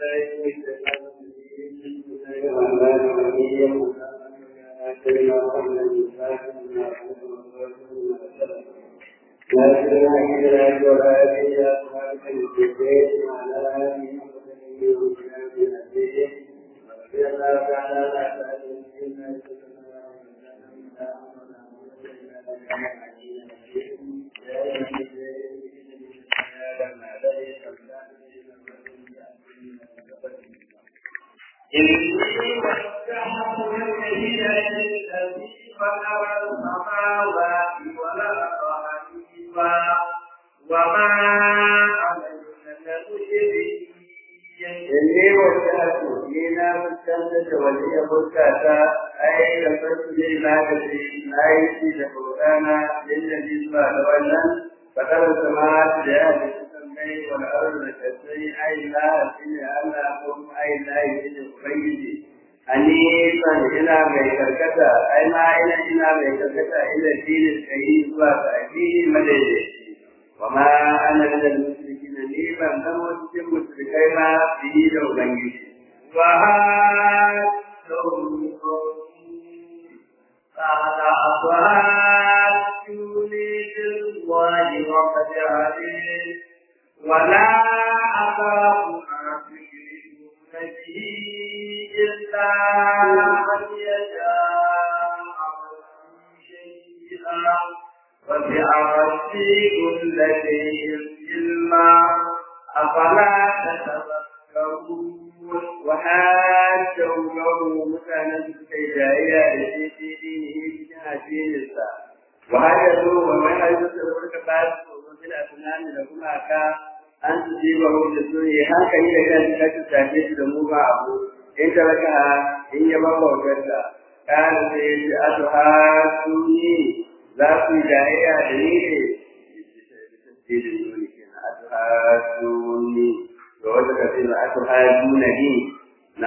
إني وسعت الذين الذي خلق السماوات والأرض حنيفا وما أنا من المشركين inni wajjahtu ni na fuskanta da waliya fuskata ai da farko ne na da shi na yi shi da bukana lillazi zuwa da wannan fakar sama da ya da kusan mai wal ardu da kasai ai la shi ne Allah ko ai la shi ne ubangiji ani san ina mai karkata ai ma ina ina mai karkata ila dinin kai zuwa ga addini madaidaici وما أنا من المشركين لي من لم أسلم مشركين به لو بنجي وهاتهم قال أضحكوني بالله وقد عليم ولا أخاف ما تشركون به إلا أن يشاء شيئا وسع ربي كل شيء علما أفلا تتذكرون وحاجوا له مكانا كيدايا في دينه كان دينه وهاجروا ومن يسر بعد في الأسنان لكم أكا أن تصيبه بسوء هكذا إذا كان تتعجب لموما أبو إن تركها إن يبقى وكذا قال سيد أتهاتوني za ku yi jayayya da ni ne tafsirin nuni kenan atuhaduni da wata kafin da atuhaduna ni na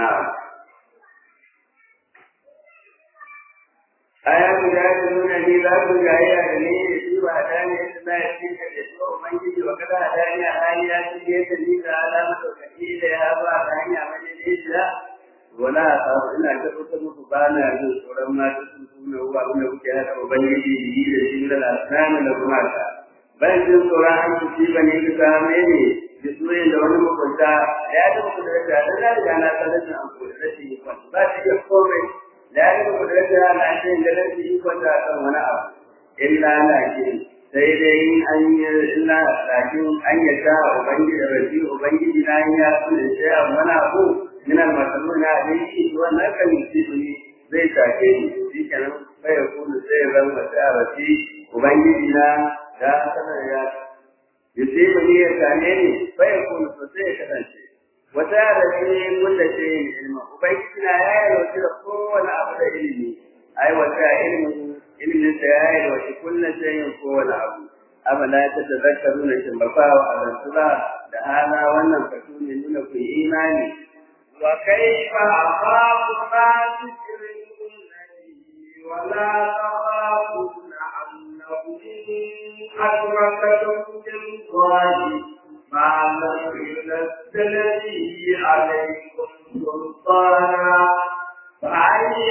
aya ku da ku nuna ni za ku jayayya da ni ne shi ba da ne da za ya ci da shi ubangiji wa kada da ni a hali ya ci da ni da alama da kake da ya ba da hanya mai da wala ta ina tabbatar muku ba na jin tsoron mata sun tuna uwa wanda kuke hada ubangiji da yi da shi da lasana da kuma ta ban jin tsoron an ci ba ne ka same ne da soyayya da wani makwanta ya ta muku da da da da da na sanar da an koyi rashin ikon ba shi da komai da ya ta muku da da na ce da rashin ikon da kan wani abu illa na ce sai dai an yi illa lakin an yata ubangiji da rashi ubangiji na ya kula da wani abu min al-masalun alayhi wannan kan yusibuni zai take ni shi kenan sai ya kuma sai ya zama tsarati ubangiji na da sanar ya yusibuni ya tane ni sai ya kuma sai ya kasance wata da shi kulla ce ilma ubangiji na ya yi wata da kowane abu da ilimi ai wata ilimin ilimin da ya yi wata kulla ce yin kowane abu afala ta tazakkaruna shin ba fa wa azantura da hala wannan fatu ne nuna ku imani وكيف أخاف ما تشركون به ولا تخافون أنه إن أشركتم بالله ما لم ينزل به عليكم سلطانا فأي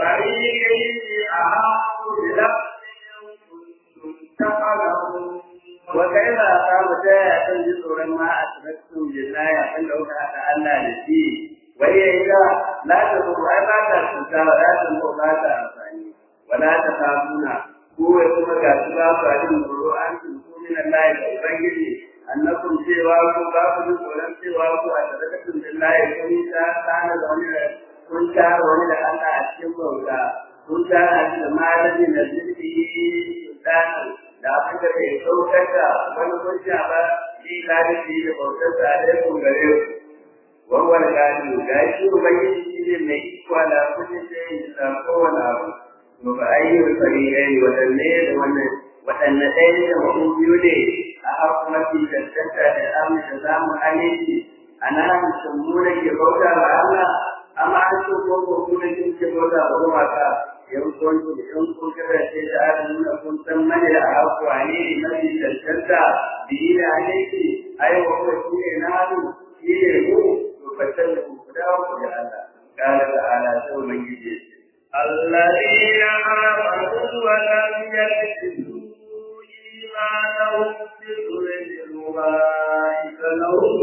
الفريقين أحق بلفظ إن كنتم تعلمون وكيف أقام جاء تنجد ما أشركتم بالله أن لو كان الله نسيه وهي إذا لا تضر أي ما تنسى ولا تنفع ما تنفعني ولا تخافون هو كما كاتبا فأجل مروا أن تنسوا من الله فأبنجي أنكم سواكم باكم ولم سواكم أشركتم بالله كم كان ظننا kun tara wani da Allah a cikin bauta kun tara shi da malami na zirfi sultani da abin da bai saukar da wani hujja ba shi lalibi da bautar da alaikun gare ku wawwal gani ga shi ubangiji shi ne mai iko da kudin da yin da kowane abu to ba ayyukan fari'ai wadanne da wannan waɗanne ɗaya da mutum biyu ne a hakumati da tattata da amu da zamu aminci ana hannun mu da ke bauta wa Allah amma an so ko ko kuma kin ke bauta wa gumaka yan kun da yan kun kada ce da an nuna kun san mane da hakuwa ne ne mafi tantanta biyi da alaiki ai wa ko shi ne na hannu shi ne mu to fa wata ku dawo da Allah kana da ala sai mun gije الذين آمنوا ولم يلبسوا إيمانهم بظلم أولئك لهم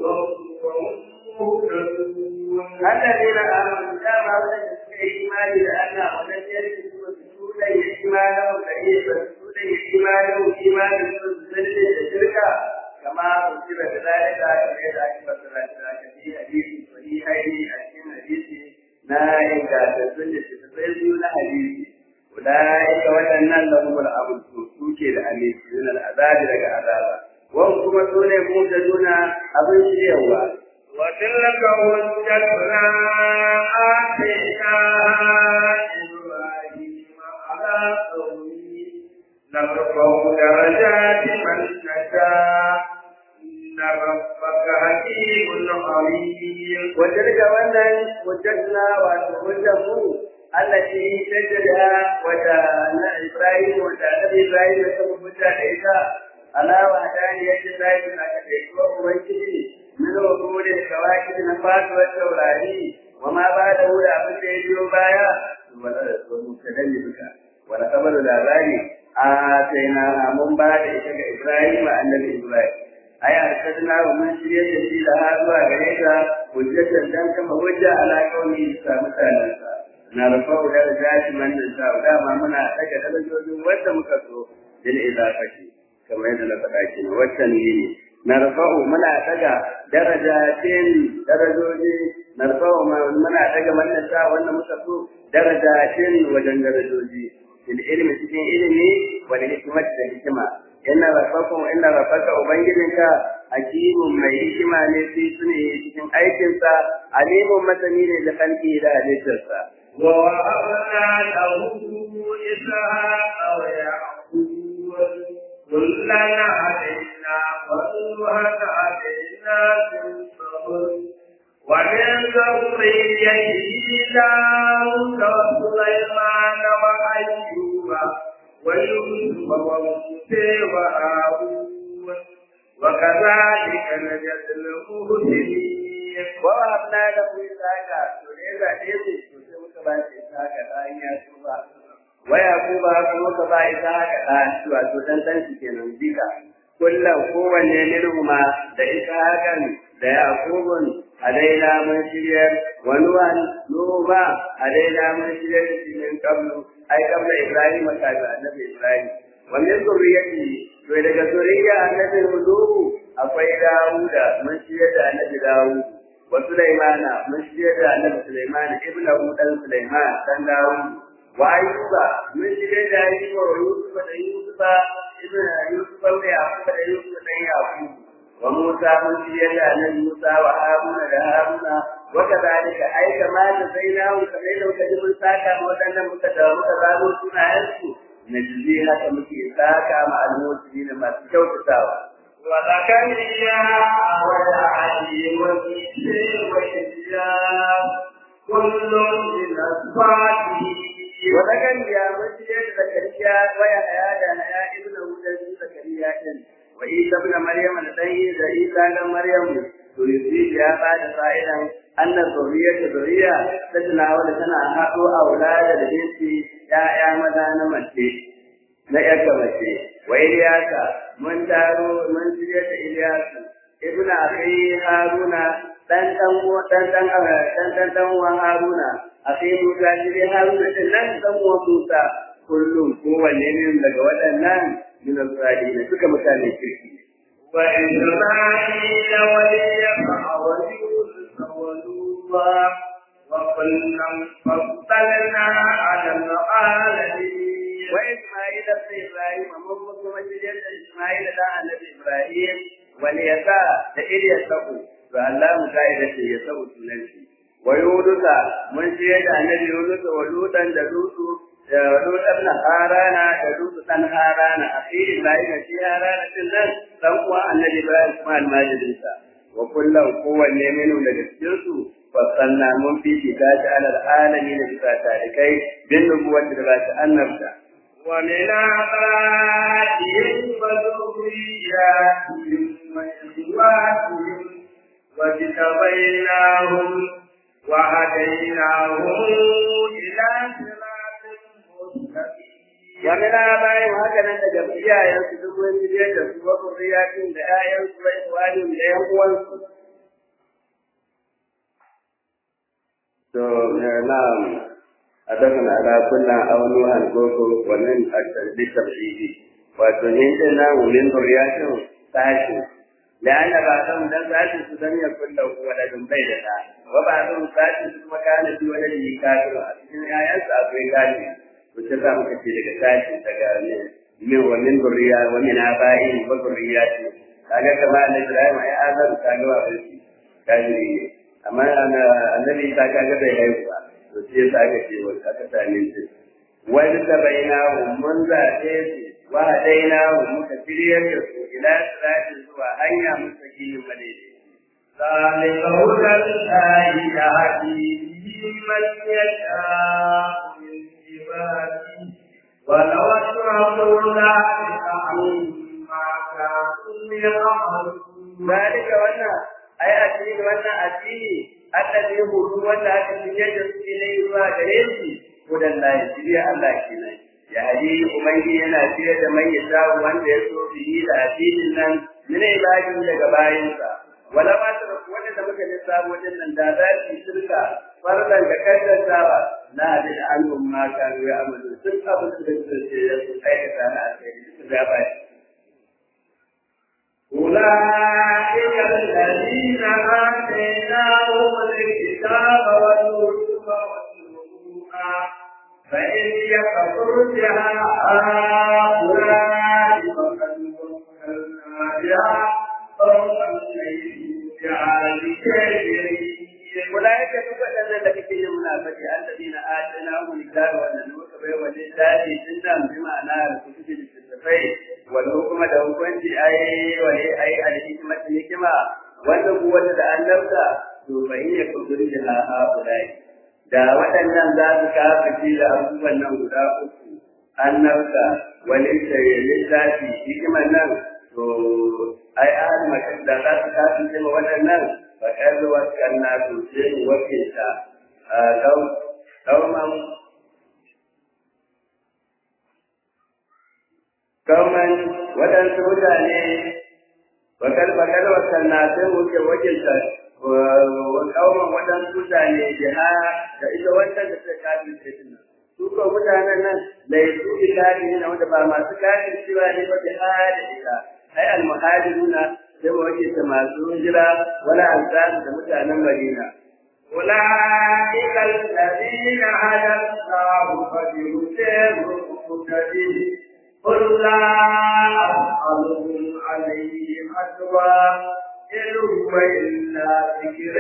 الذين آمنوا كما وجدت إيمان لأن ولم يلبسوا سودا إيمانهم فإن سودا إيمانهم إيمان الظلم الشركة كما كتب كذلك غير أكبر ذلك في حديث صحيحين أكيد حديث na ingantattun da littattafai biyu na hadisi ulaika waɗannan lahumul abu su ke da aminci min al'azabi daga azaba wan kuma su ne mu da nuna abin shiryawa وتلك حجتنا آتينا إبراهيم على قومه نرفع درجات من نشاء إن ربك حكيم عليم وتلك wannan hujjatna wato hujjar mu allati tajda wata na Ibrahim wata Nabi Ibrahim ya saba hujja da ita ala wa dani yadda zai na kace ko ubangiji min wurudin kawakib na fatuwar taurari wa ma ba da wuri abin da ya biyo baya wala da su mutadalli bika wala kabaru labari a sai na mun ba da ita ga Ibrahim annabi Ibrahim ai arsadna wa mun shirye da shi da har zuwa gare ka hujjatan dan kama hujja ala kauni sa mutanen sa na rafa'u da zati man sa da ma muna daga darajojin wanda muka so dil idafati kamar yadda na faɗa shi waccan ne na rafa'u muna daga darajatin darajoji na rafa'u muna daga man sa wanda muka so darajatin wajen darajoji fil ilmi cikin ilimi wal hikmati da hikima inna rabbakum inna rabbaka ubangijinka hakimun mai hikima ne fi sune cikin aikinsa alimun masani ne da kalki da halittarsa ووهبنا له إسحاق ويعقوب كلا هدينا ونوحا هدينا من قبل ومن ذريته داود وسليمان وأيوب ويوسف وموسى وهارون وكذلك نجزي المحسنين ووهبنا له إسحاق سوريا ديسي سوريا مكبا إسحاق باين يسوع ويعقوب kuma ka ba Ishaqa da wato dan dan shi kenan dika kullum kowanne minhuma da Ishaqan da Yaqubun alaina mun shiryar wa nuwan nuba alaina mun shiryar da shi min qablu ai qabla Ibrahim ka da annabi Ibrahim wa min zurriyyati to daga zuriyya annabi Nuhu akwai Dawuda mun shiryar da annabi Dawud wa Sulaimana mun shiryar da annabi Sulaiman ibnu dan Sulaiman dan Dawud wa Ayyuba mun shiryar da Ayyuba wa Yusuf da Yusufa ibnu Yusuf da Yaqub da Yusuf da Yaqub wa Musa mun shiryar da annabi Musa wa Haruna da Haruna wa kadhalika ai kama da zainahu kamar da kaji mun saka ma wadannan muka da muka zabo sunayensu najzi haka muke saka ma al-muslimin masu kyautatawa وزكريا ويحيى وكيل وإلياس كل من أصحابه وزكريا مسجد زكريا ويحيى يحيى ابن ولد زكريا وعيسى ابن مريم لديه عيسى ابن مريم تريد يا بعد فائدا أن الذرية ذرية تتناول سنة حقو أولاد الجنس يا يا مدان مجد na ‘yarka mace, wa Iliyasa, mun taro, mun shirya da Iliyasu, ibn Akhi Haruna, ɗan ɗan ɗan ɗan ɗan ɗan ɗan uwan Haruna, Akhi Musa shirya Haruna ɗin nan ɗan uwan Musa, kullum kowanne ne daga waɗannan min al-salihin suka mutane kirki. وإسماعيل واليسع ويونس ولوطا وكلا فضلنا على العالمين wa Isma'il da Ibrahim mun kuma shirya da Isma'il da Annabi Ibrahim wal yasa da Ilyasu to Allah mu kai da shi ya sabu sunan shi wa Yunusa mun shirya da Annabi Yunus wa Lutan da Lutu da Lutan na Harana da Lutu dan Harana akhi Ibrahim shi Harana din nan dan uwa Annabi Ibrahim kuma almajirinsa wa kullum kowanne minu daga cikin su fasanna mun fi shi ta alal alamin da tarikai bin nubuwar da ba ta annabta ومن آبائهم وذرياتهم وإخواتهم واجتبيناهم وهديناهم إلى صراط مستقيم wa min abaihim haka nan daga iyayensu duk wani biyar da su wa zuriyatin da ƴaƴansu wa ikhwanihim da ƴan uwansu to na'am adakan ala kunna awnuhan koko wannan at-tarbiyya tabshidi wato ne din na min zuriyatin sashi la'anna ba'dhum dan sashi su dan ya kullu waladun bai da da wa ba'dhum sashi su kuma kana bi waladin kafiru a cikin ƴaƴansu akwai kafiri wacce za muka ce daga tashi daga min wa min zuriya wa min aba'i wa zuriyati kaga kama da Ibrahim ai azar kaga wa barki kafiri ne amma annabi ta kaga bai haihu ba to sai ya aka ce wa aka same shi wani da baina mun zaɓe su wa hadaina muka shiryar da su ila siratin zuwa hanya mustaqim madaidai ذلك هدى الله يهدي به من يشاء من عباده ولو أشركوا لحبط عنهم ما كانوا يعملون ذلك wannan ai addini wannan addini annabi hudu wanda aka shirye da su ne zuwa gare shi hudan lahi shirya Allah kenan ya hadi ubangi yana shirye da mai yasa wanda ya so bihi da addinin nan min ibadin daga bayansa wala ma ta wanda da muka lissafo din nan da za su shirka farlan da kaddantawa na da annum ma kan ya amalu sun abin da suke su aikata na alheri su ga ba أولئك الذين آتيناهم الكتاب والنور والنبوءة فإن يكفر بها هؤلاء فقد وكلنا بها قوما ليسوا بعالمين أولئك تبدل لك في المنافقة الذين آتيناهم الكتاب والنور والنبوءة سنة بمعنى الكتب الكتابين والحكم da hukunci ai wale ai alhikma hikima wanda kuwa da annabta to bai ne kudin da haulai da waɗannan za su kafaci da abubuwan nan guda uku annabta wani littafi hikiman nan to ai ahli makan da za su kafaci da waɗannan fa kallu wa kanna to sai wakilta dauman kauman waɗansu mutane bakal bakal wasan na sai muke wakilta kauman waɗansu mutane jiha da ita wanda da ta kafin sai nan su ko mutanen nan lai su ilahi ne wanda ba masu kafin cewa ne ba jiha da ita ai almuhajiruna sai mu wakilta masu hijira wala ansar da mutanen madina أولئك الذين هدى الله فبهداه مقتدي قل لا أسألكم عليه أجرا إن هو إلا ذكر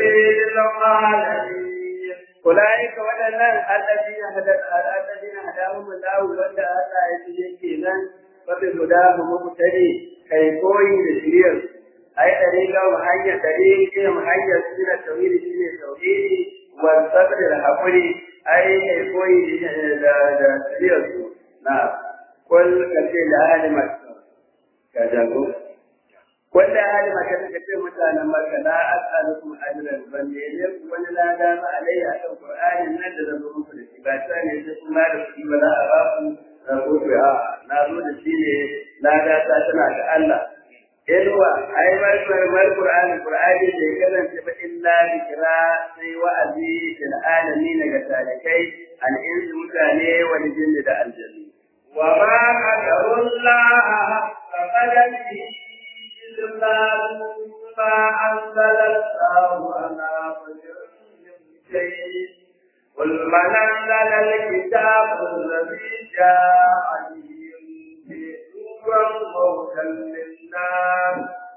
للعالمين أولئك waɗannan الذين هدى الذين هداهم الله wanda Allah ya shirye kenan fa bi hudahu muqtadi kai koyi da shiriyar ai dariqa wa hanya dariqa wa hanya sira tawhid shine tauhidi wa sabr da hakuri ai kai koyi da da shiriyar su na kul kace da alimat kaza ko wanda halima ka take ce mutanen Makka la as'alukum ajran ban ne ne wani lada ba alayya akan Qur'ani nan da zan muku da shi ba ta ne sai kun ba da shi ba za a ba ku rahoto a na zo da shi ne lada ta tana ga Allah Ilwa ai mar mar Qur'ani Qur'ani da ya kasance ba illa zikra sai wa'azi lil alamin ga talikai al insu mutane wal jinni da aljanni wa ma qadara Allah faqadani إلا ما أنزل الله على بشر من شيء قل من أنزل الكتاب الذي جاء به نورا وهدى للناس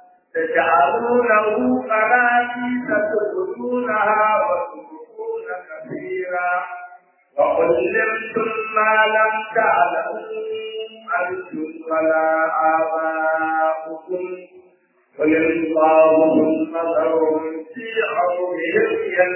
تجعلونه قناتيس تبدونها وتبقون كثيرا وعلمتم ما لم تعلموا أنتم ولا آباؤكم قل الله نظرهم في عمرهم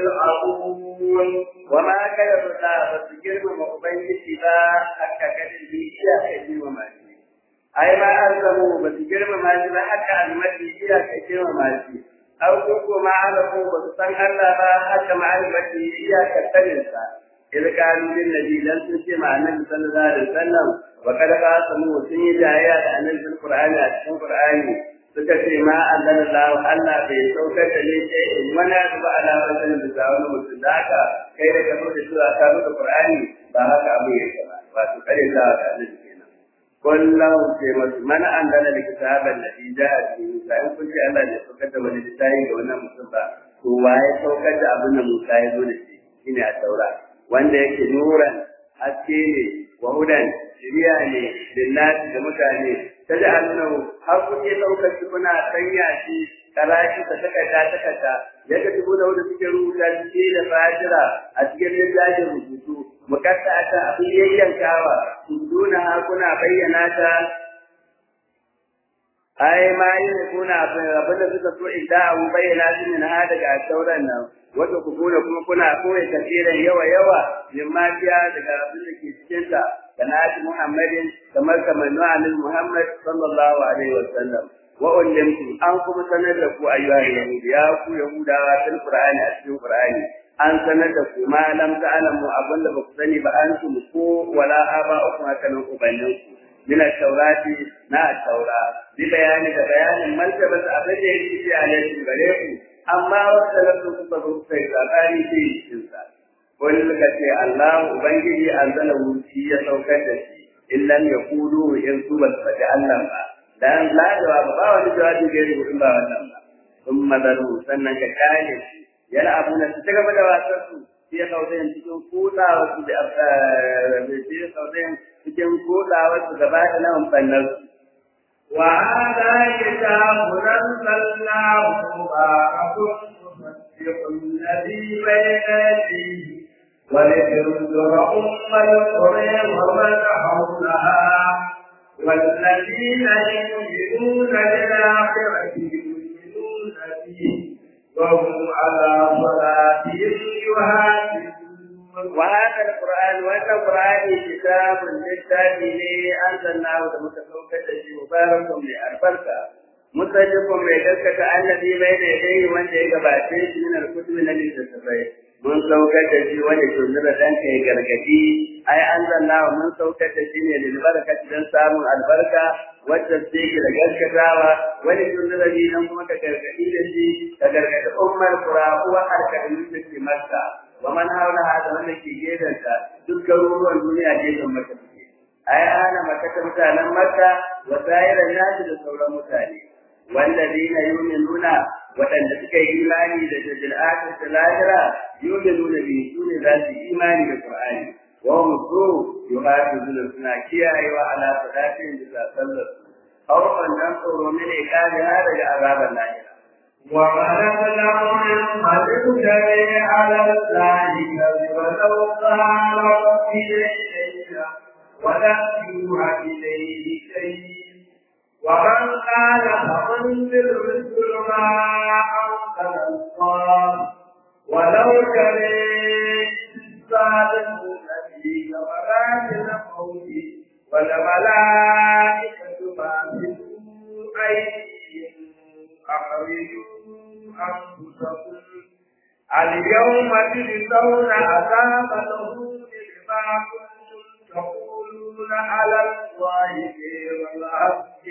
يلعبون وما كان الله فسجر مقبل سبا حتى كان البيئة كثير وما أي ما أرسموا بسجر ما جبا حتى المدي إلى كثير وما aw ko ko ma ala ko ba su san Allah ba haka ma'arifati iyakar saninsa إذ قالوا للنبي لن تسمع مع النبي صلى الله عليه وسلم وقد قاسموا سنين جايات عن في القرآن أتكون القرآن سكت ما أنزل الله ألا في سوكة لشيء ولا تبع على رجل بساول مسلاك كي تكون تسوى أكابر القرآن فهك أبو يكما وتقل الله عن قل له من أنزل الكتاب الذي جاء به فإن كنت ألا لسوكة وللسائل وأنا مصبا هو سوكة أبونا موسى يقول شيء التوراة wanda yake nuran haske ne wa hudan shiriya ne lillahi da mutane ta ji annahu har kuke ɗaukar shi kuna sanya shi karashi ta takarda takarda yadda dubu da wanda suke rubuta shi da fajira a cikin littafin rubutu mukatta ta abin yayyankawa duna ha kuna bayyana ta ai ma yi kuna abin da suka so in da abu bayyana shi ne na daga sauran nan wanda ku kuna kuma kuna koyi kafiran yawa yawa min mafiya daga abin da ke cikin ta kana shi Muhammadin kamar kamar Nu'anin Muhammad sallallahu alaihi wa sallam wa ullimtu an kuma sanar da ku ayyuha yahudi ya ku yahudawa fil qur'ani a cikin qur'ani an sanar da ku ma lam ta'lamu abin da ba ku sani ba an ku ko wala aba'ukum hakanan ubanninku من التوراة نا التوراة ببيان بيان مرتبة أبدا يجي عليكم غريكم أما وصلتم كتبوا في الأباني في الإنسان قل لك الله أبنجي أنزله في سوكته إن لم يقولوا إن سوى فتعلم لأن لا جواب ما ولا جواب غيره إلا والله ثم ذروا سنة كاية يلعبون تتكبر واسرسوا في قوتين تكون كوتا وسجد في قوتين cikin kodawarsu gaba da nan fannar su. Wa hada kitabu anzalnahu mubarakun musaddiqun ladhi bayna yadayhi wa litunzira ummal qura wa man hawlaha والذين يؤمنون بالآخرة يؤمنون به وهم على صلاتهم يحافظون وهذا القرآن وهذا القرآن كتاب للتابع أنزلناه ومتفوقة مبارك لأربركة مصدق mai gaskata annabi bai da dai wanda ya gabace shi min al-kutub na littattafai mun saukar da shi wanda ke nuna dan kai gargadi ai anzalna mun saukar da shi ne lil barakati dan samun albarka wacce ce ke da gaskatawa wani nuna da nan kuma ka gargadi da shi ka gargadi ummar qura uwa alkalin da ke makka wa man haula hada wanda ke gedanta duk garuruwan duniya gefen maka suke ai ana makka mutanen makka wa sa'iran nasi da sauran mutane wallazina yu'minuna waɗanda suka yi imani da jajjal akhir da lahira yu'minuna bi sune za su imani da qur'ani wa hum su yuhafizuna suna kiyayewa ala sadatin da sallar awfan dan tsoro ne kare daga azaban lahira ومن أظلم ممن افتري على الله كذبا لو قال ربي إليك ولم يوحى إليه شيء ومن قال فانزل مثل ما أنزل الله ولو تري الظالمون فيه ولكن قولي والملائكة باسطوا أيديهم أخرجوا أنفسكم اليوم تجزون عذاب الهون بما كنتم تقولون على الله غير الحق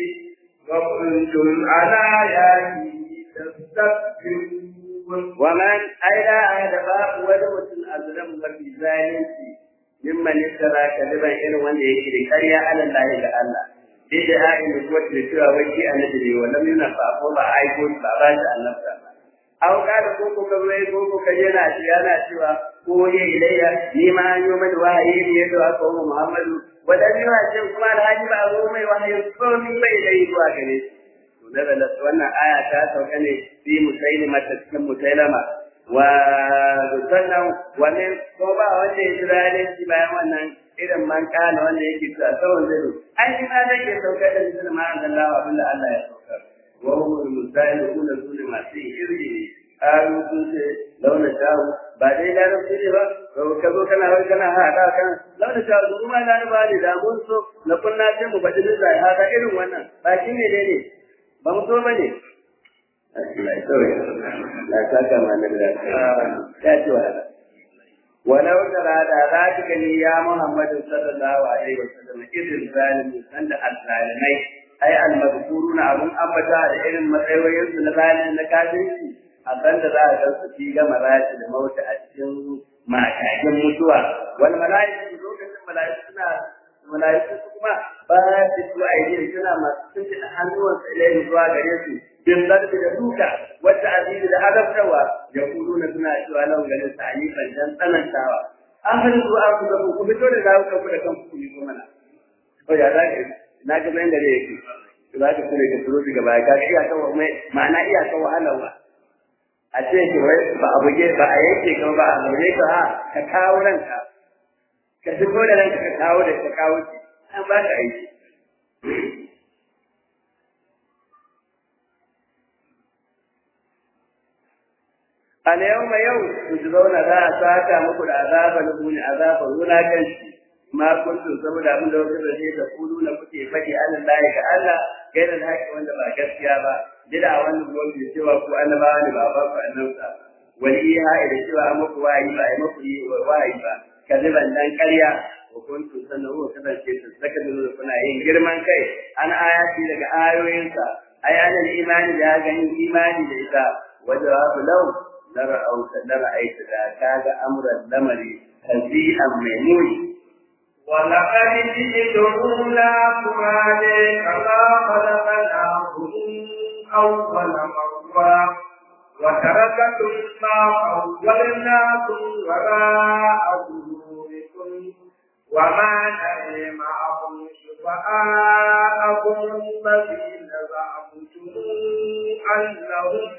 وكنتم على آياته تستكبرون ومن أين أهدفاء ولمة أظلم وفي ذلك ممن افترى كذبا إن وان يكري كريا على الله إلا الله بدعاء النبوة لسوى وجه النبي ولم ينفع فوضى عيبون باباش النفس aw kada ko ko kawai ko ko kaje na shi yana cewa ko ye ilayya ni ma an yi mata wahayi ne da aka wa Muhammadu wadan yi wa ce kuma alhaji ba zo mai wahayi ko min bai dai zuwa gare shi to da wannan aya ta sauka ne fi musailima ta cikin musailama wa sannan wani ko ba wanda ya jira ne shi bayan wannan irin man kana wanda yake cewa sawan zai ai ni ma nake sauka da cikin ma'an Allah abinda Allah ya sauka وهم المستهلكون دون ما فيه إرجه قالوا كنت لو نشاء بعدين لا نفسي با كذو كان هذا كان هذا كان لو نشاء ثم لا نبالي دا mun so na kunna sai mu bada lillahi hada irin wannan ba shi ne ne ba mu so bane Allah ya sauya la saka ma na da ta ci wahala walau tara da za ka gani ya Muhammadu sallallahu alaihi wasallam idin zalimi sanda al-zalimai ai al-mazkuruna abun ambata da irin matsayoyin su na zalimi na kafirci a banda za a ga su fi ga marati da mauta a cikin makakin mutuwa wal mala'iku lokacin mala'iku suna mala'iku kuma ba su su aidi suna masu tuntuɗe hannuwansu ilayhi zuwa gare su bin zarbi da duka wata azizi da azabtarwa ya kudu na suna cewa nan ganin sa alifan dan tsanantawa an hana su an kuka ku fito da za ku ku da kanku ku yi ko mana to ya za ka na ga bayan gare yake za ka kure ka turo daga baya ka iya kan mai ma'ana iya kan wahalarwa a ce ki wai ba a buge ba a yanke ka ba a zaune ka ha ka kawo ranka ka fito da ranka ka kawo da ka kawo shi an ba ka aiki اليوم يوم تجزون ذا ساكا مكل عذاب نبون عذاب ولا كنشي ما كنتم سبب abin da wasu zai da kudu na kuke faɗi Allah lahi ga Allah gaira da haƙi wanda ba gaskiya ba jira wannan gobe cewa ku annabawa ne ba ba ku annabta wal iha da cewa an muku wayi ba ai muku yi wayi ba kadiban dan ƙarya wa kuntum sanahu kasance su saka da kuna yin girman kai an ayati daga ayoyinsa ai anal imani da ganin imani da ita wajawabu lau لرأوت لرأيت ذاك هذا أمر الأمر هزيئا ميمون ولقد جئتمونا فرادا كما خلقناكم أول مرة وتركتم ما خولناكم وراء ظهوركم وما نري معكم شفعاءكم الذين زعمتم أنهم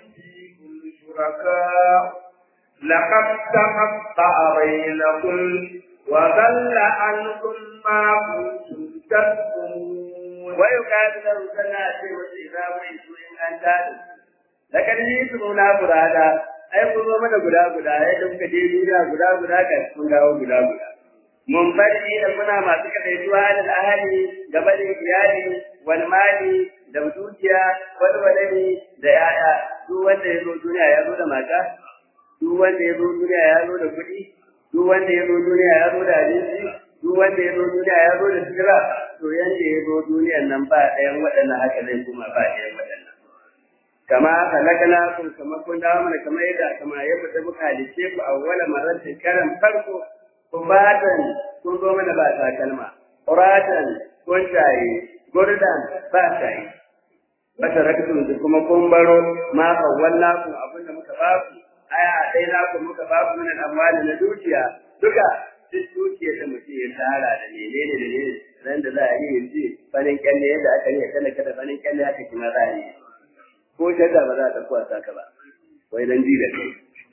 شركاء لقد تقطع بينكم وضل عنكم ما كنتم تكتمون ويقال له سنة وإذا ويسوا إن أنتم لقد جئتمونا فرادا ai kun zo mana guda guda yadda muka je duniya guda guda ga kun dawo guda guda mun bari da muna masu kadaituwa da ahali da bari iyali wal mali da dukiya wal walani da yaya duk wanda ya zo duniya ya zo da mata duk wanda ya zo duniya ya zo da kuɗi duk wanda ya zo duniya ya zo da abinci duk wanda ya zo duniya ya zo da sira to yanda ya zo duniyan nan ba ɗayan waɗannan haka zai kuma ba ɗayan waɗannan kama halakana kun kama kun dawo mana kamar yadda kama yadda da muka halice ku a wala maratin karan farko kubatan kun zo mana ba takalma uratan kun shaye gurdan ba shaye mata rakatun da kuma kun baro ma kawalla ku abin da muka baku aya dai na ku muka baku min amwali na dukiya duka duk dukiyar da mutum ya tara da menene da ne ran da za a yi yanzu farin kyalle yadda aka yi talaka da farin kyalle aka kima za a yi ko shadda ba za ta kuwa saka ba wai dan ji da kai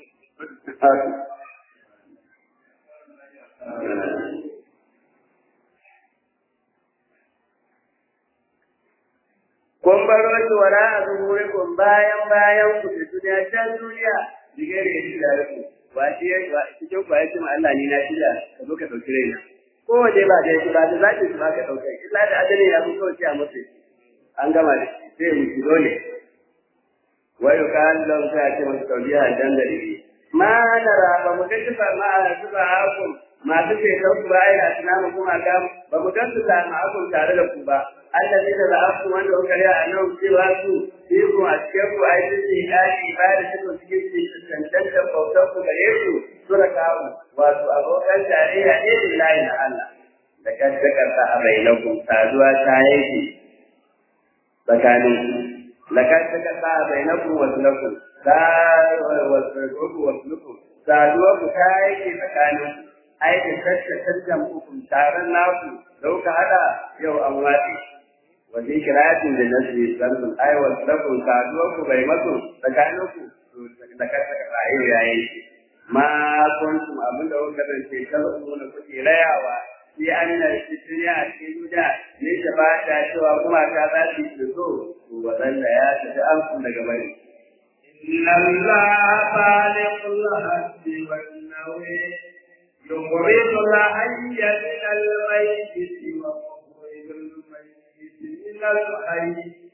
kun baro shi wara a zuhurikum bayan bayan ku da duniya can duniya diga da shi da ku wa shi ya cikin ku ya ce ma Allah ni na shida ka zo ka dauki raina ko waje ba da shi ba da zaki shi ba ka dauka illa da adalin ya fito shi a mutu an gama da shi sai mu ki dole wa yukan lam ta ce mu taubiya dan da ribi ma nara ba mu ga kifa ma su ba hakum masu ce ku ba ai a tunanin kuma ga ba mu gansu da ma'akun tare da ku ba allazi da za'afu wanda kuka riya a nan cewa su yi ku a cikin ku ai su ce dadi ba da su cikin su tantance bautar ku gare su sura kawo wato abokan tarayya ne lillahi na Allah da kanta kanta a bainakum saduwa ta yake tsakanin ku la kanta kanta a bainakum wa sulakum da wa sulakum wa sulakum saduwa ku ta yake tsakanin ku ai da kanta tantan ku taron naku da kuka hada yau an watsi wajen kiratin da nasu sarfin aiwar sarfin saduwar ku bai masu tsakanin ku da kasa ka rayu ya yanke ma kuntum abin da kuka zance kalmu na kuke rayawa sai an na shirya a cikin duniya ne da ba ta cewa kuma ta za su yi so to wadanda ya tafi an kun daga bari إن الله خالق الحب والنوي يخرج الحي من الميت ومخرج الميت من الحي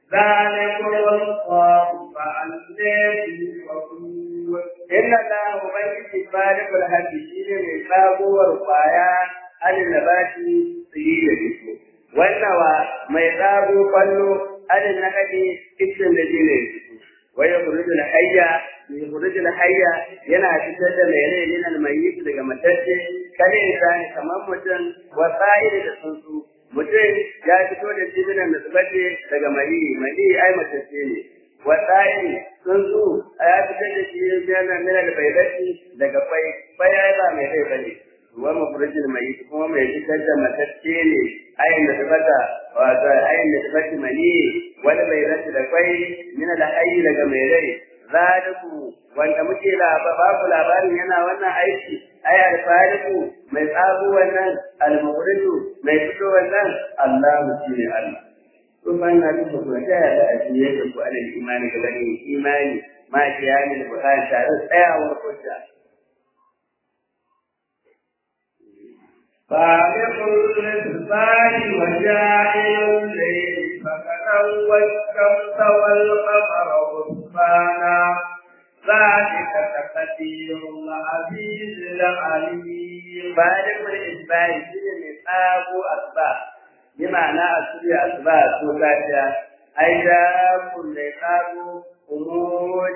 ذلكم الله فأنى تؤفكون إن الله ubangiji balikul haddi shine mai sabuwar kwaya alin nabati tsiri da fito wannan wa mai tsago kwallo alin na kadi ikin da jire fito wai ya kurudu na hayya mai kurudu na hayya yana fitar da mai rai minal mayyit daga matacce kare insani kamar mutum wa tsa'iri da tsuntsu mutum ya fito da jibinan da zubace daga mali mali ai matacce ne wa tsa'iri tsuntsu ya fitar da shi yana minal baydati daga kwai kwai ai ba mai rai bane wa mafurjin mai kuma mai fitar da matacce ne ayin da tabbata wato ayin da tabbata mani wani mai rashi da kwai mina da ayi daga mai rai zaliku wanda muke ba ku labarin yana wannan aiki ay alfariku mai tsago wannan almukhriju mai fito wannan Allah shi ne Allah to ban na duka ku ta yada a cikin ku alal imani ga bani imani ma kiyami da bukan tare tsayawar hujja فالق الإنسان وجاعل الليل سكنا والشمس والقمر حسبانا ذلك تقدير العزيز العليم فالق الإنسان شيء من أبو أسباب بمعنى أسباب أسباب سوكاتيا أيضا كل أبو أمود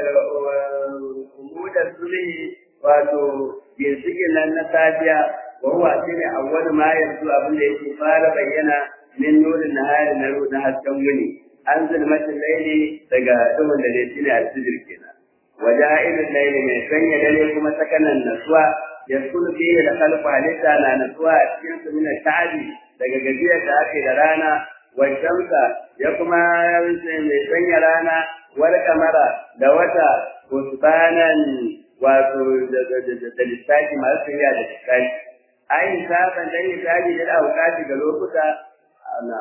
أمود السلي wato ginshiƙin nan na safiya wa huwa shine awwal ma yanzu abin da yake fara bayyana min nurin nahari na na hasken wuni an zulmatin laili daga duhun da shi ne alfijir kenan wa ja'ilul laili mai sanya dare kuma sakanan nasuwa yaskunu fihi da khalqu halitta na nasuwa a cikin su min sha'abi daga gajiyar da ake da rana wa shamsa ya kuma mai sanya rana wal kamara da wata usbanan wato da lissafi masu tafiya da lissafi ai saban dan lissafi da auƙati ga lokuta ana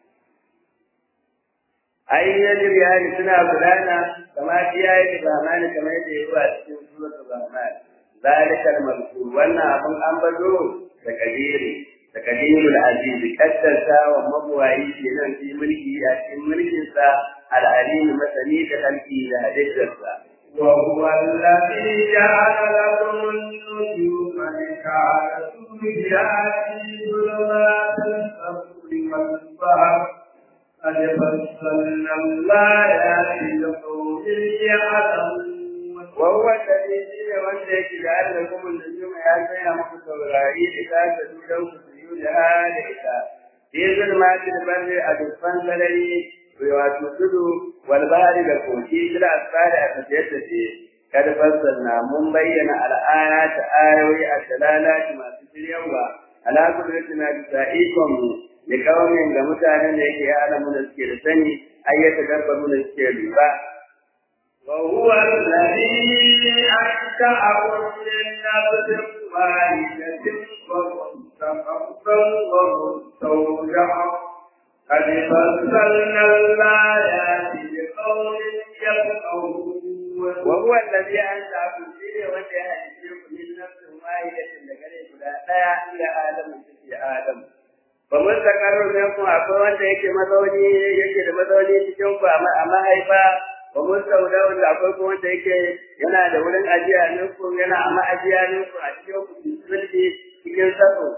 ai yajir yani suna gudana kama iyaye da zamani kamar yadda ya zuwa cikin suratul rahman zalikal mazkur wannan abun an bazo da kadiri da kadirul aziz kaddasa wa mabwayi kenan fi mulki a cikin mulkinsa al-alim masani da kalki da hadidarsa وهو الذي جعل لكم النجوم لتعرفوا بها في ظلمات البر والبحر قد فصلنا الآيات لقوم يعلمون وهو الذي شيء wanda yake da Allah kuma da juma ya tsaya muku saurari da ta dudan ku su yi da hali ita fi zulmatil barri a dukkan sarari wato tudu wal bahri da koki bila asfari a tafiyar da ce kad fassalna mun bayyana al'aya ta ayoyi a dalalati masu shiryawa ala kudratina bi sa'ikum li qaumin ga mutanen da yake alamu da suke da sani ayyata dabbaru da suke lura وهو الذي أنشأكم من نفس واحدة ومستقرا ومستودعا قد فصلنا الآيات لقوم يفقهون وهو الذي أنشأكم فيه وأنت يهديكم من نفس واحدة لقد لا إلى آدم في آدم Bamun zakarun yanku akwai wanda yake mazauni yake da mazauni cikin ku a mahaifa ba mun sauda wanda akwai kuma wanda yake yana da wurin ajiya ninku yana a ma'ajiya ninku a cikin ku sulhi cikin sako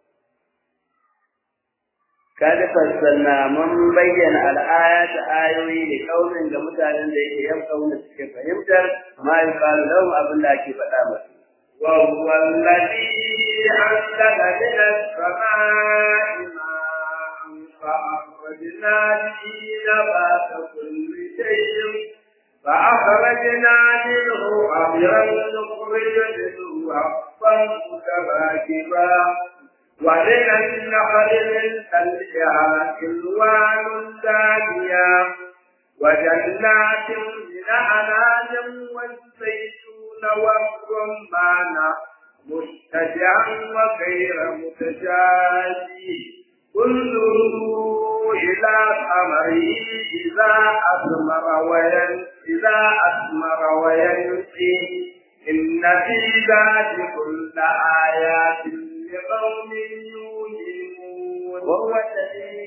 kada fassalna mun bayyana al'aya ta ayoyi da kaunin ga mutanen da yake yan kauna suke fahimtar ma yi faru lahum abin da ake faɗa masu وهو الذي أنزل من السماء ماء فأخرجنا به نبات كل شيء فأخرجنا منه خضرا نخرج منه حقا متراكبا ومن النخل من تلها ألوان دانية وجنات من أعناب والزيتون والرمان مشتجعا وغير متجازي انظروا إلى ثمره إذا أثمر وين إذا أثمر وينقي إن في ذلك لآيات لقوم يؤمنون وهو الذي شين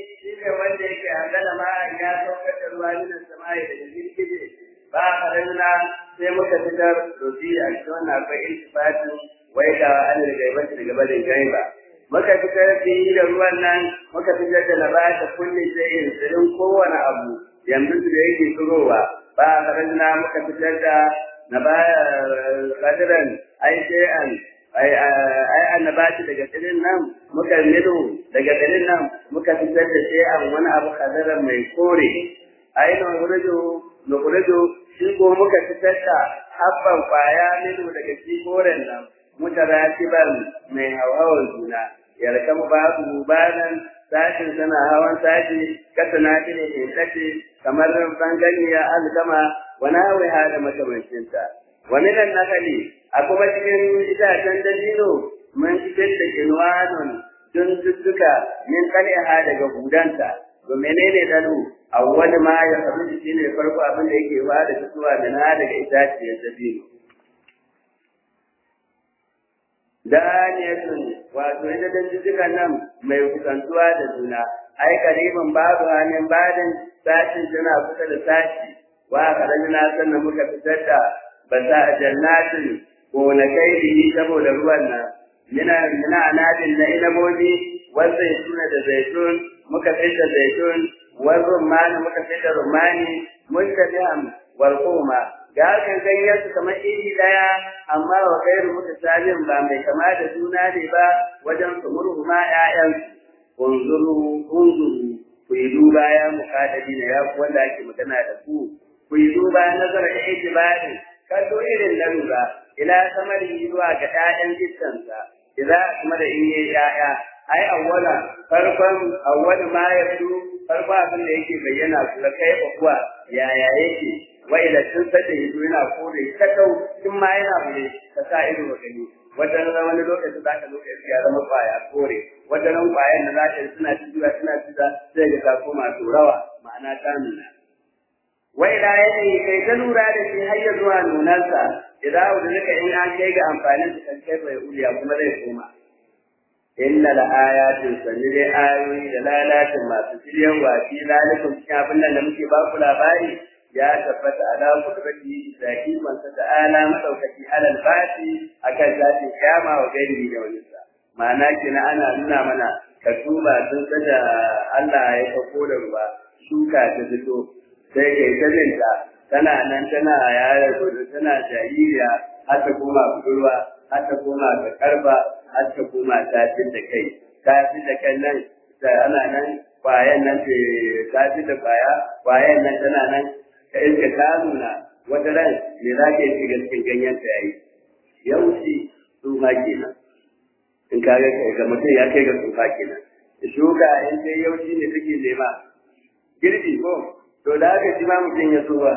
ne wanda yake angala ma ya saukar da ruwa ne sama'i da jirgin ba karanta sai muka fitar dofi a cikin wannan akwai iltifati wai da an riga ba daga barin gaiba muka fitar da da ruwan nan muka fitar da labata kulli shay'in sirrin kowane abu yanzu da yake tsirowa ba karanta muka fitar da nabaya kadiran ai shay'an ai ai annabati daga tsirin nan muka nido daga tsirin nan muka fitar da shay'an wani abu kadiran mai kore ai na wurjo na wurjo shi ko muka fitar da habban kwaya nido daga shi koren nan mutaratiban mai hauhawar juna yarkan babu banan sashin sana hawan sashi kasa na ne ke kace kamar banganiya alkama wani hawa da makamancinta wani nan nakali a kuma cikin itacen dabino mun fitar da kinwanon don tuttuka min kal'iha daga hudanta to menene dalu awwal ma ya sabu shi ne farko abin da yake fara fitowa da na daga itaciyar dabino daniyatun wato ita dantuttukan nan mai kusantuwa da juna ai kariban babu hannun badin sashin tana kusa da sashi wa karamina sannan muka fitar da basa jannatin gonakai biyi saboda ruwan nan mina mina anadin na inabobi wal zaituna da zaitun muka fitar zaitun wal rumani muka fitar rumani muntabi'an wal quma ga hakan ganyen su kamar iri daya amma wa kairu mutasalin ba mai kama da juna ne ba wajen su murhuma ƴaƴan unzuru unzuru ku yi duba ya muƙadari ne ya wanda ake magana da ku ku yi duba nazara da ijibari kallo irin na lura ila samari zuwa ga ƴaƴan jiskansa idan kuma da in yi ƴaƴa ai awwala farkon awwal ma yabdu farko abin da yake bayyana kula kai kuwa yaya yake wa ila tun sada yazo yana kore ta kau tun ma yana bude ka sa ido ga gani wajen wani lokaci za ka lokaci ya zama kwaya kore wajen kwayan da za ka suna cijuwa suna cijuwa sai ga ta koma turawa ma'ana ta nuna wa ila yanayi kai ta lura da shi har ya zuwa nunansa idan abu da in an kai ga amfanin su kan kai bai uliya kuma zai koma inna la ayatin sanni dai ayoyi da lalatin masu shiryawa fi zalikum cikin abin nan da muke ba ku labari ya tabbata ala kudrati zaki man ta ala madaukaki alal bati akan zati kiyama wa gairi da wani sa ma'ana kina ana nuna mana ka tuba sun kada Allah ya fako da ruwa shuka ta fito sai kai ta jinta tana nan tana yara gudu tana jaririya har ta koma budurwa har ta koma ga karba har ta koma tafin da kai tafin da kai nan ana nan kwayan nan ta fi da kwaya kwayan nan tana nan ka iska ta nuna wata ran me za ka yi shiga cikin ganyen ta yayi yaushe tsufa kenan in ka ga ga mutum ya kai ga tsufa kenan shuka in dai yaushe ne take nema girbi ko to da haka shi ma mutum ya tsufa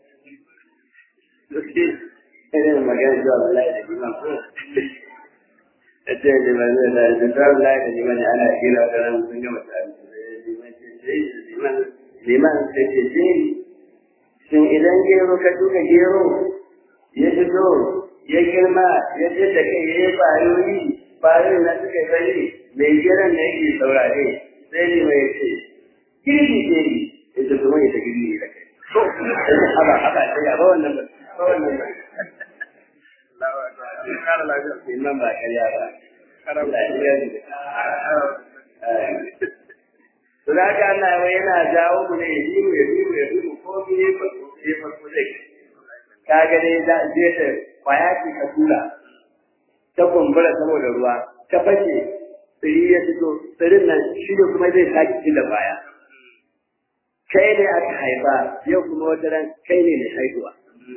irin magana zuwa wallahi da liman ko ita liman ne da zuwa wallahi da liman ana kira da ran sun gama tare liman ce sai liman liman sai ce shin idan gero ka duka gero ya fito ya girma ya ce da kai ya yi bayoyi bayoyi na suka yi bari mai geron ne yake saurare sai ne mai ce girbi ce ne ya ce kuma ya ta girbi da kai haba haba sai ya ba wannan ba wannan ba Imam ba karya ba. To da haka Allah yana jawo mu ne ya biyu ya biyu ya biyu ko biyu ko ya farko zai. Ka ga dai za a je ta kwaya ce ka tura ta kumbura saboda ruwa ta fashe tsiri ya fito tsirin nan shi ne kuma zai sake ci da baya. Kai ne aka haifa yau kuma wata ran kai ne mai haihuwa.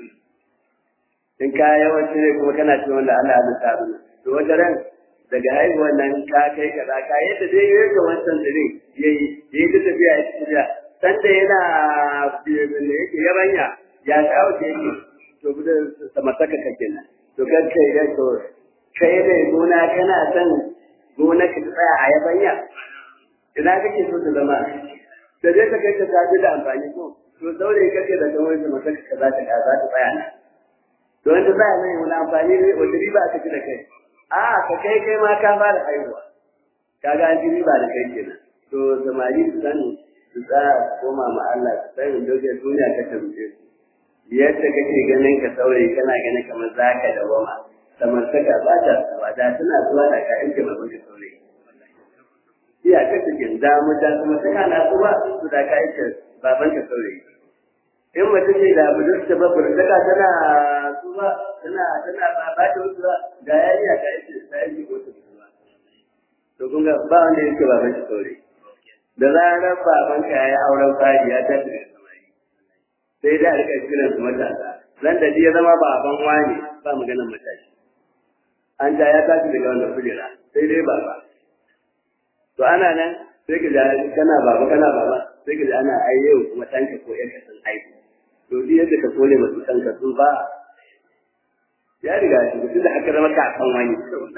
in ka yawanci ne kuma kana cikin wanda Allah ya ta mana to wata ran daga haihuwar nan ka kai kaza ka yadda dai yayi ga wancan dare yayi yayi ta tafiya ya tafiya san da yana ne yake yabanya ya kawo ke yake to bude samartaka kake nan to kan kai da to kai ne gona kana san gona ka tsaya a yabanya ina kake so ta zama da dai ka kai ta tafi da amfani ko to daure kake da kamar samartaka ka za ta za ta tsaya nan to wanda ba mai wani amfani ne wanda riba aka ci da kai a ka kai kai ma ka fara haihuwa kaga an ji riba da kai kenan to samari su san su tsaya su koma ma Allah su san in doge duniya ka tambaye su yadda kake ganin ka saurayi kana ganin kamar za ka dawama samartaka ba ta tsawa da tana zuwa da ka yanke babban ka saurayi iya ka cikin damu da kuma ta kana su ba su da ka yanke baban ka saurayi in mutum ne da budurta ba burtaka tana su ba tana tana ba ba ta wasu ba da ya iya ka yanke ta yanke ko ta ba to kun ga ba wanda yake baban ka saurayi da zarar baban ka ya yi auren fari ya tafi da samari sai da rika kiran su matasa ran da ya zama baban wani ba maganar matashi an ja ya tashi daga wannan kujera sai dai baba to ana nan sai ka ji kana baba kana baba sai ka ji ana ai yau kuma tanka ko yanka sun aiki to duk yadda ka kone masu tanka sun ba ya riga shi duk da aka zama kakan wani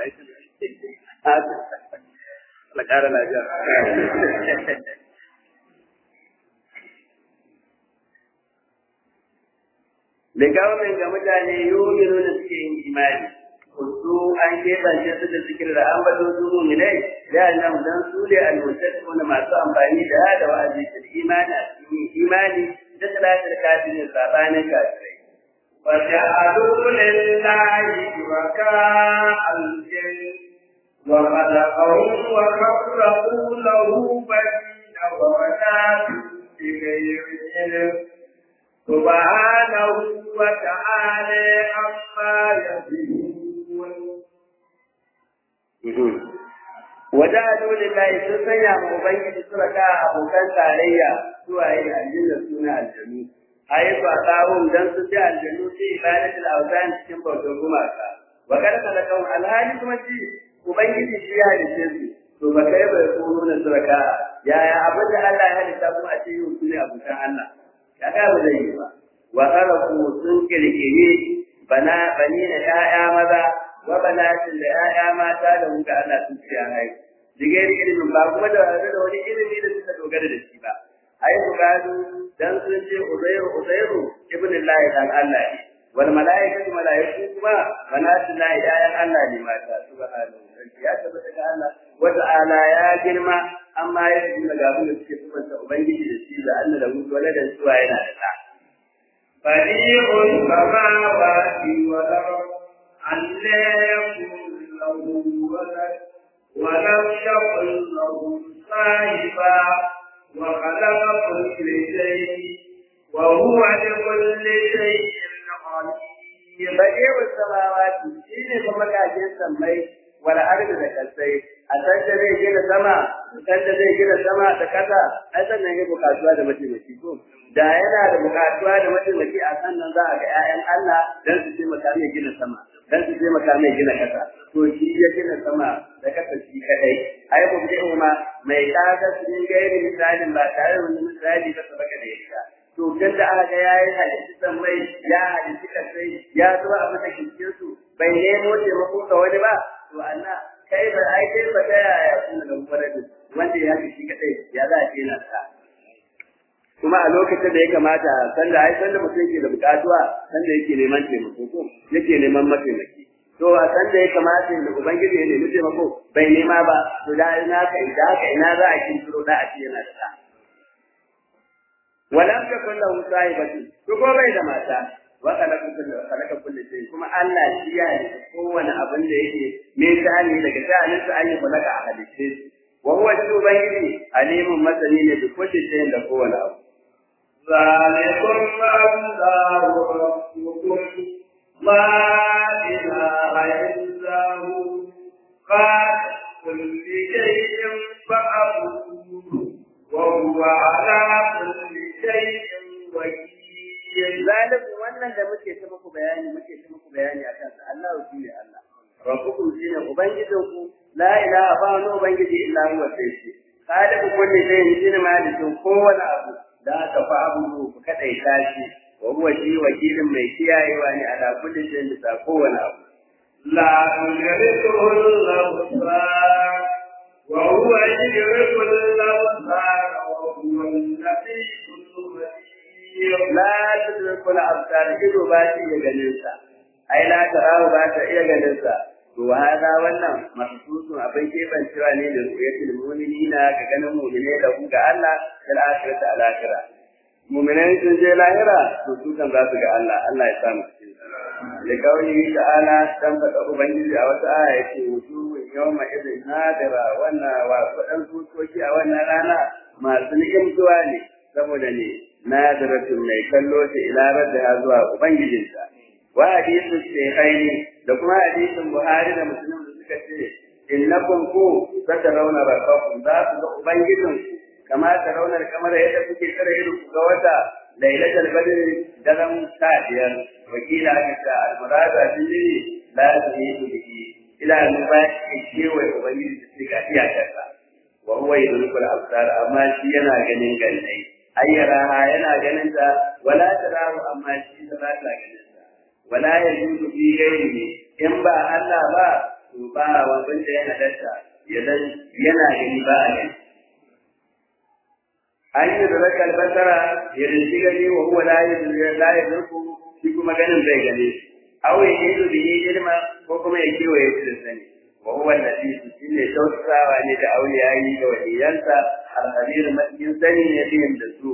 Allah ƙara lafiya. Da kawai ga mutane yomin da suke yin imani, su an keɓance su da zikir da an bato su muminai, da nan dan su ne almutattu na masu amfani da da wa'azi da imani a cikin imani da salatar kafirin sabanin kafirai. وجعلوا لله شركاء الجن وخلقهم وخلقوا له بنين وبنات بغير علم سبحانه وتعالى عما يصفون وجعلوا لله sun sanya ma ubangiji suraka abokan tarayya zuwa yin aljanna suna aljanu ayi ba tsawon dan su ji aljanu sai ibadatul awzan cikin bautar gumaka wa kada kalakau alhali kuma ji ubangiji shi ya halice su to ba kai bai kono na suraka yaya abin da Allah ya halitta kuma a ce yau su ne abokan Allah ya ga ba zai yi ba wa khalaqu sun kirkire bana bani da ƴaƴa maza wa banatin da ƴaƴa mata da muka Allah sun ci a haihu digiri ilimin ba kuma da da wani ilimi da suka dogara da shi ba ai su gado dan sun ce uzairu uzairu ibn Allah dan Allah ne wal malaikatu malaiku kuma banatin la ƴaƴan Allah ne mata subhanahu ya tabbata ga Allah wa ta'ala ya girma amma ya ji daga abin da suke subanta ubangiji da shi da Allah da mutu waladan suwa yana da ta بديع السماوات والأرض أن لا يكون له ولد ولم يكن له صاحبا وخلق كل شيء وهو لكل شيء عليم بديع السماوات شيء kuma kajin sammai wal ardi da kasai a san da zai gina sama san da zai gina sama da kasa ai sannan ya bukatuwa da mataimaki ko da yana da bukatuwa da mataimaki a sannan za a ga 'ya'yan Allah dan su taimaka mai gina sama dan su taimaka mai gina kasa to shi ya gina sama da kasa shi kadai ai ku bi ma mai kaga sun gairi misalin ba tare da wani misali ba sabaka da yake to kan da aka ga yayi hadisi san mai ya hadisi kasai ya zo a mata kincin su bai nemo taimako ga wani ba to Allah kai ba ai kai ba ta yaya kuma da muradin wanda ya shi kadai ya za a ce na sa kuma a lokacin da ya kamata sanda ai sanda mutum yake da bukatuwa sanda yake neman taimako ko yake neman mataimaki to a sanda ya kamata da ubangiji ya nemi taimako bai nema ba to da ina ka ida ka ina za a kinturo da a ce yana da ta walam takun lahu sahibatu to ko bai da mata wa khalaqa kullu khalaqa kullu shay kuma Allah shi ya yi kowane abin da yake me shani daga shanin sa ayi khalaqa a halitta wa huwa shi ubangiji alimun masani ne da kullu shay da kowane abu ذلكم الله ربكم لا إله إلا هو خالق كل شيء فأبوه وهو على كل شيء وكيل ذلك wannan da muke ta muku bayani muke ta muku bayani akan sa Allah shi ne Allah rabbukum shine ubangijinku la ilaha ba wani ubangiji illa huwa sai shi khaliqu kulli shay'in shine malikin kowane abu da aka fa abu ku kadai tashi wa huwa shi wakilin mai kiyayewa ne ala kulli shay'in da kowane abu لا يدركه الأبصار وهو يدرك الأبصار وهو اللطيف الخبير la tudriku al-absar ido ba shi ya ganin sa ai la tarahu ba ta iya ganin sa to hada wannan mahsusun abin kebancewa ne da ruyatul mu'minina ga ganin mu'mine da ku ga Allah da akhirata al akhirah mu'minai sun je lahira to su kan za su ga Allah Allah ya samu cikin da kawai ta'ala dan faɗa ubangiji a wata aya yake wujuhun yawma idin nadira wannan wa kudan fuskoki a wannan rana masu ni'imtuwa ne saboda ne nadiratun mai kallo ta ila radda zuwa ubangijinta wa hadisu shaykhaini da kuma hadisin Buhari da Muslim da suka ce innakum ku satarawna rabbakum za ku ga ubangijin kama tarawna kamar yadda kuke kare ido ku ga wata lailatul badr daren sadiyar wakila aka ta almurada bihi la yuhidu bihi ila nuba kewa ubangiji da suka iyakarsa wa huwa yudrikul absar amma shi yana ganin gannai ayyaraha yana ganin ta wala tarahu amma shi ba ta ganin ta wala yajudu fi ghairihi in ba Allah ba to ba wanda ya halatta yadan yana gani ba a gani an yi da rakal basara ya rinci gani wa huwa la yadruku shi kuma ganin zai gane aw ya yi bihi ilma ko kuma ya kewaye shi da sani wa huwa alladhi shine tausawa ne da auliyayi da waliyansa al-khabir matin sani ne din da su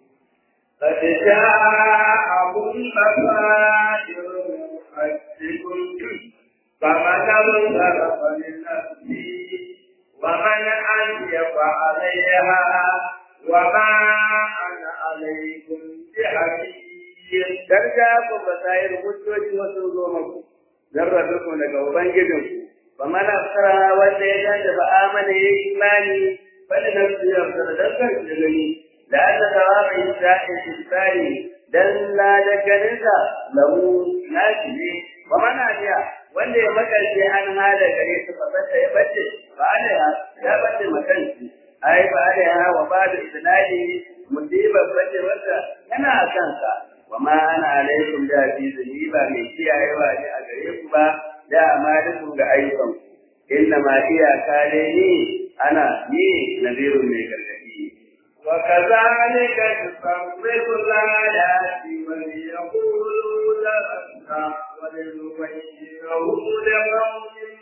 قد جاءهم بصائر ربكم فمن ابتغى فلنفسه ومن أنجب عليها وما أنا عليكم بحفيظ Darja ku basayar hujjoji wasu zo maku, zarrabe daga Ubangijinku, ba mana fara wanda ya dace ba amana ya yi imani, bada na su yau da dakar da gani, da Allah ta wa mai sa'in isbari dan la da ganinsa lahu nashi ne, ba mana biya wanda ya makarce an hada gare su ba ya bace, ba ana ya bace makanci. ai ba da ya wa ba da idnadi musibar bace wanda yana a kansa wa ma ana alaikum da ni ba mai kiyayewa ne a gare ku ba da amalikum ga ayyukan inna ma iya kale ni ana ni nadirun mai gargadi وكذلك نصرف الآيات وليقولوا درسنا ولنبينه لقوم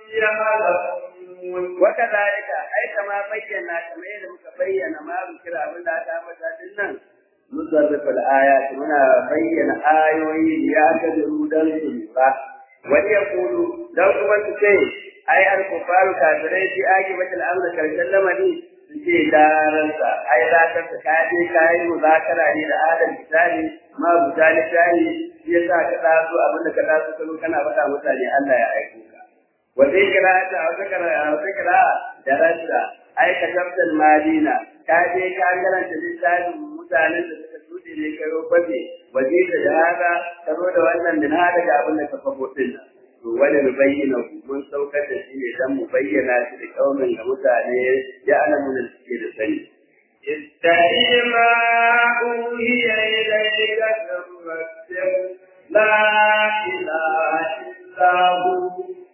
يعلمون وكذلك أي كما بينا كما يدمك بينا ما ذكر أبن لا تعمل nan نصرف الآيات منا بين آيوي ليعتذروا دلهم وليقولوا لو كنت شيء أي الكفار كافرين في آجبة الأمر كالسلم لي suke daransa ai za ka ka je ka yi muzakara ne da adam misali ma misali tani shi yasa ka taso abin da ka taso kano kana faɗa mutane Allah ya aiko ka wata kira ta wata kira wata kira da rasa ai ka tabbatar madina ka je ka garanta littafin mutanen da suka tuɗe ne ka roƙe waje da jihada ka zo da wannan din hada da abin da ka fafo din nan to wani mu bayyana mun saukar da shi ne dan mu bayyana shi da kaumin ga mutane ya alamu da suke da sani اتبع ما أوحي إليك من ربك لا إله إلا هو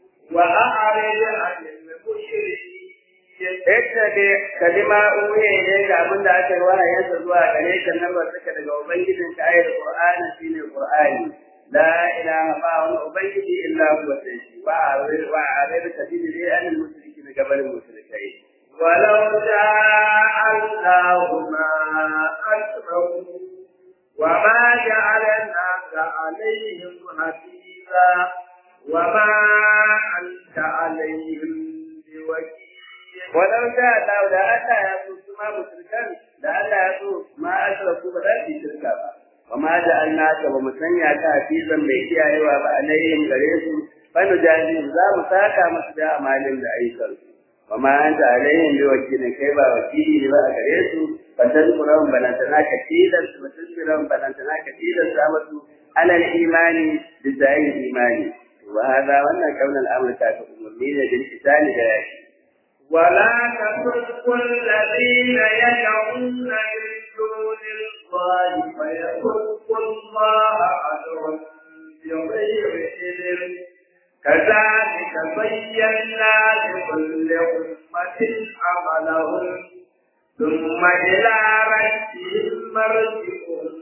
وأعرض عن المشركين Yadda ne kalima uwe ne ga abin da aka yi wahayensa zuwa gare ka nan ba suka daga Ubangijin ka ayar Qur'ani shine Qur'ani. La ilaha ba wani Ubangiji illa huwa sai shi wa a wa a rai ka dini dai an mushriki daga barin mushrikai. ولو شاء الله ما أشركوا وما جعلناك عليهم حفيظا وما أنت عليهم بوكيل Walau sha Allah da Allah ya so su ma mushrikan da Allah ya so ma ashraku ba za su yi shirka ba. Wa ma ja'alnaka ba mu sanya ka hafizan mai kiyayewa ba alaihim gare su fa nujazihim za mu saka musu da amalin da ayyukan su. wa ma anta alaihim bi wakilin kai ba wakili ne ba a gare su fatan kuran balantana ka tilas mutum kuran balantana ka tilas ta musu alal imani da zayin imani wa hada wannan kaunan amurka ta umarni ne bil kitali da yaki ولا تسبوا الذين يدعون من دون الله فيسبوا الله عدوا بغير علم كذلك بينا لكل أمة عملهم ثم إلى ربهم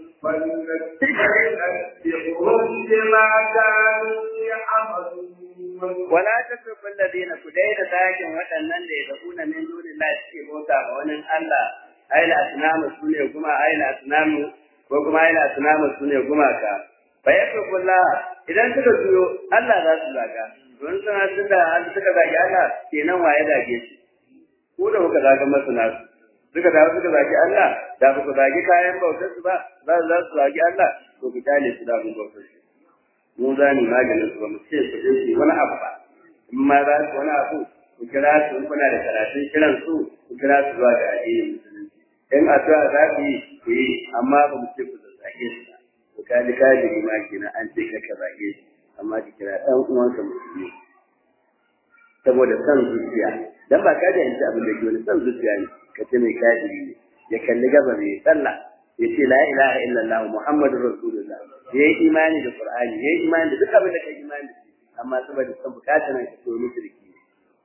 مرجعهم فلننبئهم بما كانوا يعملون wala tasubbu alladhina kudaida zakin waɗannan da yad'una min dunillahi suke bauta ma wani Allah aila asnamu sune kuma aila asnamu ko kuma aila asnamu sune gumaka fa yakullah idan suka juyo Allah za su zaga don suna tunda suka zagi Allah kenan waye zage shi ko da kuka zaga masu nasu suka dawo suka zagi Allah da ba ku zagi kayan bautar su ba za su za su zagi Allah to ku tale su da abin bautar su mu za mu maganin su ba mu ce su je su wani abu ba in ma za su wani abu ku kira su in kuna da karatun kiran su ku kira su zuwa ga addinin musulunci in addu'a za ku yi ku yi amma ba mu ce ku zage su ba ku kaji kaji ma kenan an ce ka zage shi amma ki kira ɗan uwanka musulmi saboda son zuciya dan ba ka da yanci abin da ke wani son zuciya ne ka ce mai kafiri ne ya kalli gaba mai sallah ya ce la ilaha illallah muhammadur rasulullah ya yi imani da qur'ani ya yi imani da duk abin da ka imani da shi amma saboda son bukatar nan ka ce wani shirki ne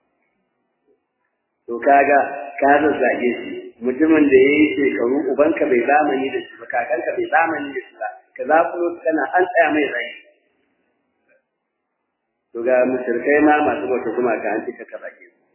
to kaga ka zazzage shi mutumin da ya yi shekaru ubanka bai zamani da shi ba kakanka bai zamani da shi ba ka zafulo kana an tsaya mai zai to ga mushrikai ma masu bauta kuma ka an cika ka zage su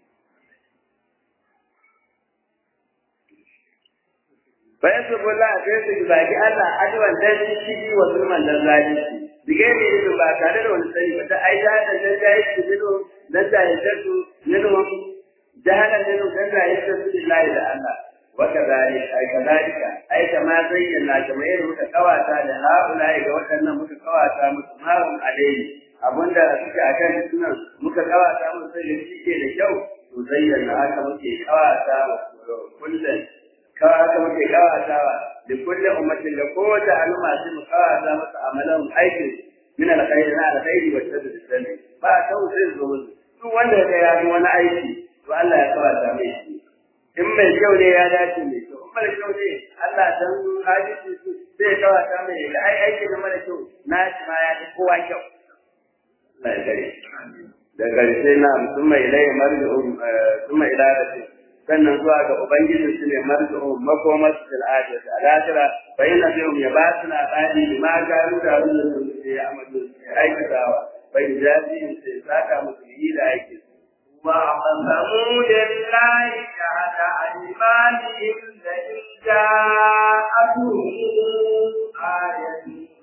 bayan su bulla sai su zagi Allah adwan dan shi wa zulman dan zalunci dige ne ido ba tare da wani sani ba ta ai da da dan jayi su bido dan jayi su ninu jahalan ninu dan jayi su billahi da Allah wa kadalik ai kadalika ai kama zayyana kamar yadda muka kawata da haulai ga waɗannan muka kawata musu mahum alaihi abinda suke akan sunan muka kawata musu sai shi ke da kyau to zayyana haka muke kawata kullum kawai haka muke kawatawa da kullum ummatin da kowace al'umma sai mu kawata masa amalan aikin min alkhairi na alkhairi wa tadda sani ba ta sai zo musu duk wanda ya ya yi wani aiki to Allah ya kawata mai shi in mai kyau ne ya dace mai kyau in mara kyau ne Allah dan hadisi su sai kawata mai da ai aiki na mara kyau na shi ma ya fi kowa kyau Allah ya gare da ƙarshe na mutum mai lai marji'un mutum mai lalace sannan zuwa ga ubangiji su ne marzuhum makomar su fil akhirah al akhirah fa inna bihum ya ba su labari bi ma garu da wannan su ya amadu aikatawa fa yajazihim sai saka musu yi da aiki وأقسموا لله جعل أيمانهم لئن جاءتهم آية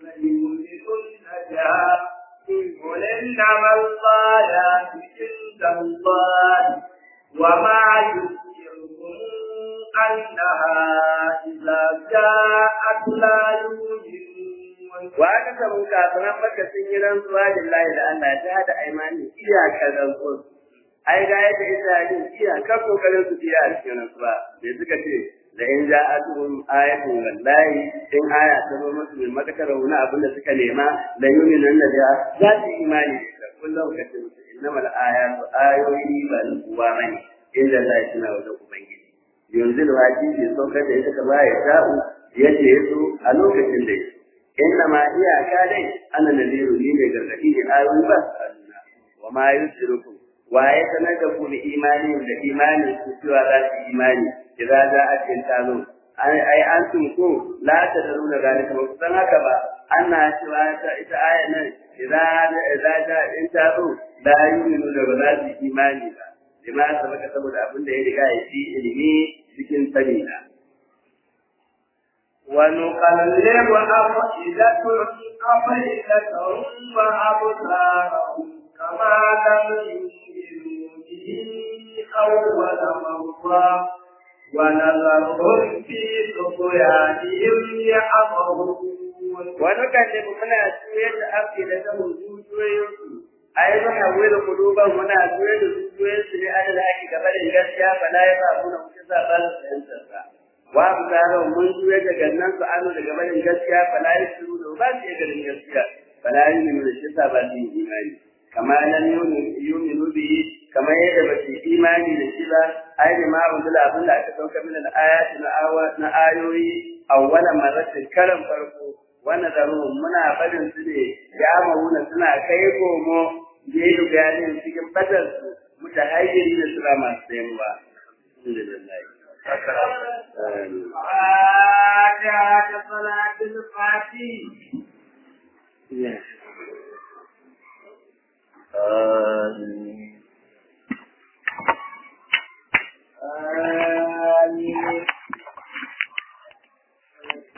ليؤمنن قل إنما الآيات عند الله وما يذكركم أنها إذا جاءت لا يؤمنون wa aka samu kafiran maka sun yi rantsuwa lillahi da Allah ta hada aimani iyakar rantsuwa ai ga yadda Isra'ilin iyakar kokarin su biya a cikin rantsuwa da suka ce da in ja'atuhum ayatun wallahi in aya ta zo musu mai matakar wani abin da suka nema la yu'minun da za su yi imani da kullum ka ce musu innamal ayatu ayoyi ba na kuwa bane inda Allah ya tuna wajen ubangiji yanzu da waji ke saukar da ita kama ya sha'u yadda ya so a lokacin da ya so inna ma iyaka dai ana nadiru ni ne gargadi ne ayoyi ba su aluna wa ma yusirukum wa ya sanar da ku da imani da imanin su cewa za su imani idan za a ce ta zo ai an sun ko la ta da nuna zalika ba san haka ba ana cewa ta ita aya nan idan idan ta in ta zo la yu'minu da ba za su imani ba lima sabaka saboda abin da ya riga ya fi ilimi cikin sani na ونقلب أفئدتهم أفئدتهم وأبصارهم كما لم يؤمنوا به أول مرة ونذرهم في طغيانهم يعمهون ونكلم muna juyar da afi da ta zuciyoyinsu ai muna wayar kuluban muna juyar da zuciyoyinsu ne an da ake gaba da gaskiya ba la ya ba mu na kuka sa ba su fahimtar sa wa abdaran mun juyar da gannan su anu daga barin gaskiya fa la yusuru da ba su iya ganin gaskiya fa la yuminu da shi sa ba su yi imani kama lam yuminu bi kama yadda ba su yi imani da shi ba ai da ma unzila abin da aka sauka min al-ayati na awa na ayoyi awwala marratin karan farko wannan zaruhun muna barin su ne ya mauna suna kai komo da yi bayanin cikin fadar su mutahayyiri da suna masu sayarwa alhamdulillah فاتحة صلاة الفاتحة آمين